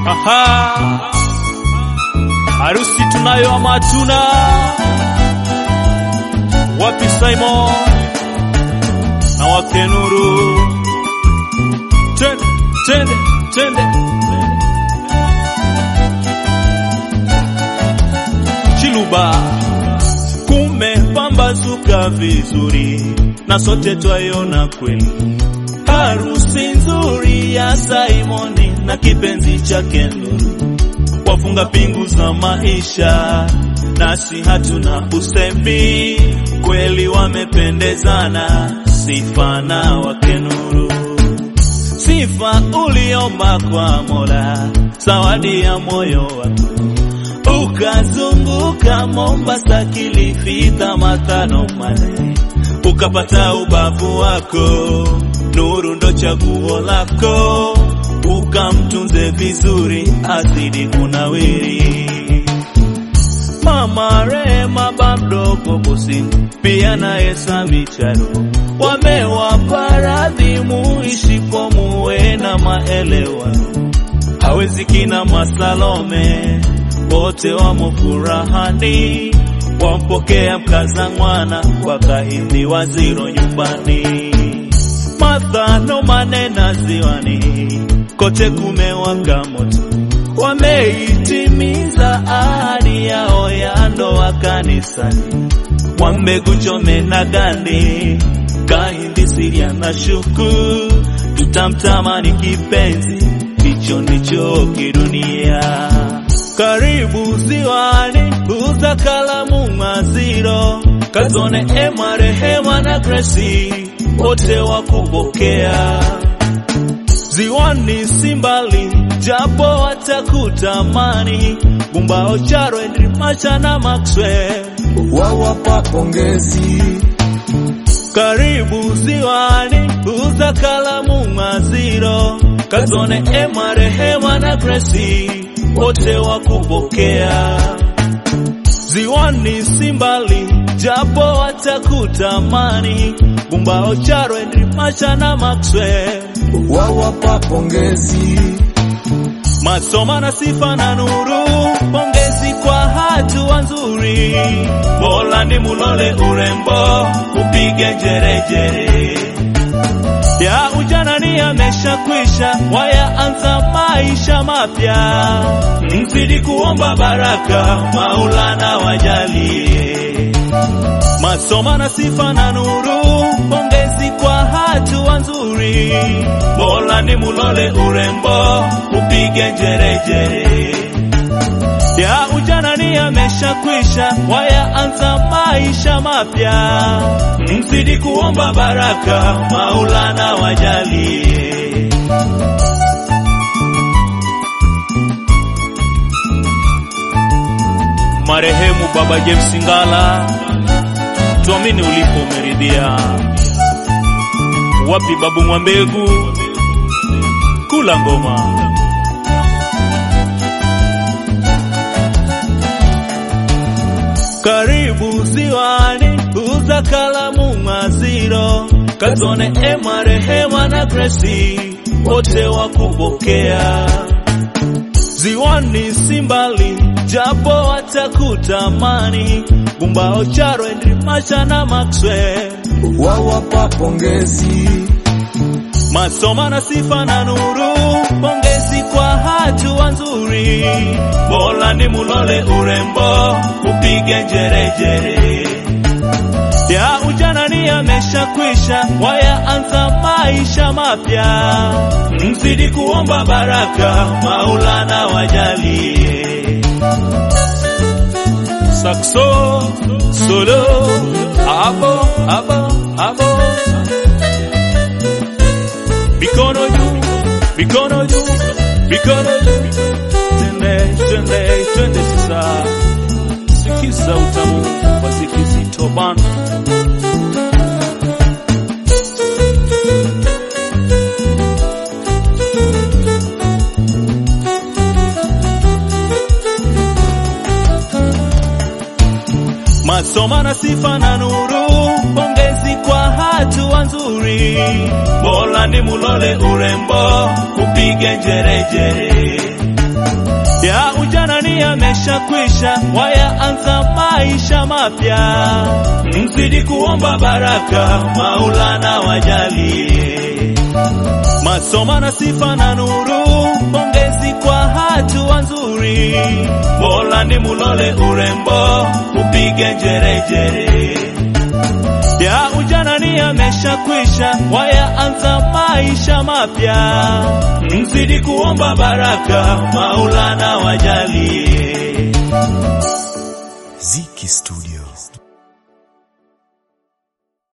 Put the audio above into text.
Aha. Harusi tunayo ama hatuna? Wapi Simon na wake Nuru? Twende, twende, twende. Chiluba kumepambazuka vizuri na sote twaiona kweli harusi nzuri ya Simoni na kipenzi chake Nuru, wafunga pingu za maisha, nasi hatuna usemi, kweli wamependezana, sifa na wake Nuru, sifa uliomba kwa Mola, zawadi ya moyo wako ukazunguka Mombasa, Kilifi, Tamatano, Male, ukapata ubavu wako Nuru ndo chaguo lako, ukamtunze vizuri, azidi kunawiri. Mama Rema bamdogo bosi, pia naye Samicharo wamewapa radhi, muishi kwa muwe na maelewano, hawezi kina Masalome, wote wamo furahani, wampokea mkaza mwana, wakahidhi waziro nyumbani Martha manena ziwani, kote kumewaka moto, wameitimiza ahadi yao ya ndoa kanisani. Mwambegu Chome na Gandi, Kahindi Siria na Shuku, tutamtamani kipenzi, hicho ndicho kidunia. Karibu ziwani, uza kalamu maziro, kazone ema rehema na Gracie wote wakupokea ziwani simbali, japo watakutamani Gumbao, Charo, Henry Macha na Maxwell wawapa pongezi. Karibu ziwani, uza kalamu maziro, Kazone, Ema, Rehema na Gracie wote wakupokea ziwani simbali, japo watakutamani Gumbao, Charo, Henry Macha na Maxwell wawapa pongezi. Masoma na sifa na nuru, pongezi kwa hatua nzuri. Mola ni mulole urembo, upige jerejere. Ya ujana ni yameshakwisha, wayaanza maisha mapya. Mzidi kuomba baraka, Maulana wajalie. Masoma na sifa na nuru, pongezi kwa hatua nzuri. Mola ni mulole urembo, upige njerejere. Ya ujana ni yameshakwisha, wayaanza maisha mapya. Mzidi kuomba baraka, Maulana wajalie. Marehemu Baba James Ngala, tuamini ulipo umeridhia. Wapi Babu Mwambegu, kula ngoma. Karibu ziwani, uza kalamu maziro, Kazone, Ema, Rehema na Gracie wote wakupokea ziwani simbali, japo watakutamani Gumbao, Charo, Henry Macha na Maxwell wawapa pongezi. Masoma na sifa na nuru, pongezi kwa hatua nzuri. Mola ni mulole urembo, upige njerejere. Ya ujana ni yameshakwisha, wayaanza maisha mapya. Mzidi kuomba baraka, Maulana wajalie. Sakso, solo, abo, abo, abo mikono juu, mikono juu, mikono juu. Twende, twende, twende sasa, sikiza utamu wa Zikizito bana. Masoma na sifa na nuru, pongezi kwa hatua nzuri. Mola ni mulole urembo, upige njerejere. yameshakwisha, wayaanza maisha mapya. Mzidi kuomba baraka, Maulana wajalie masoma na sifa na nuru, pongezi kwa hatua nzuri. Mola ni mulole urembo, upige njerejere ya ujana ni yameshakwisha, wayaanza maisha mapya. Mzidi kuomba baraka, Maulana wajalie. Ziki Studio.